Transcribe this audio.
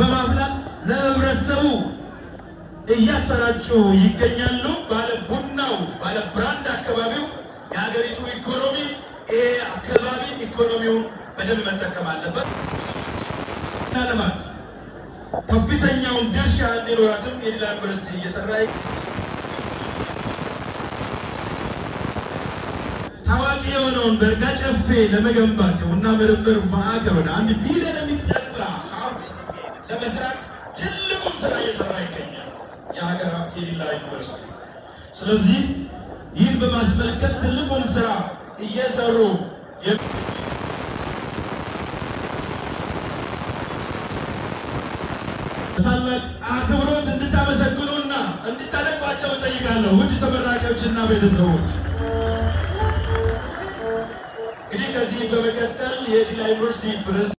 በማፍላት ለህብረተሰቡ እያሰራጩ ይገኛሉ። ባለ ቡናው ባለ ብራንድ አካባቢው የሀገሪቱ ኢኮኖሚ ይሄ አካባቢ ኢኮኖሚውን በደንብ መጠቀም አለበት። ልማት ከፍተኛውን ድርሻ እንዲኖራትም የዲላ ዩኒቨርሲቲ እየሰራ ታዋቂ የሆነውን በርጋ ጨፌ ለመገንባት የቡና ምርምር ማዕከል ወደ አንድ ቢሊዮን የሚጠጋ ሀብት ለመስራት ትልቁን ስራ እየሰራ ይገኛል የሀገር ሀብት የዲላ ዩኒቨርሲቲ። ስለዚህ ይህን በማስመልከት ትልቁን ስራ እየሰሩ ታላቅ አክብሮት እንድታመሰግኑና እንድታደንቋቸው እጠይቃለሁ። ውድ ተመራቂዎችና ቤተሰቦች እንግዲህ ከዚህ በመቀጠል የዲላ ዩኒቨርሲቲ ፕሬዝዳንት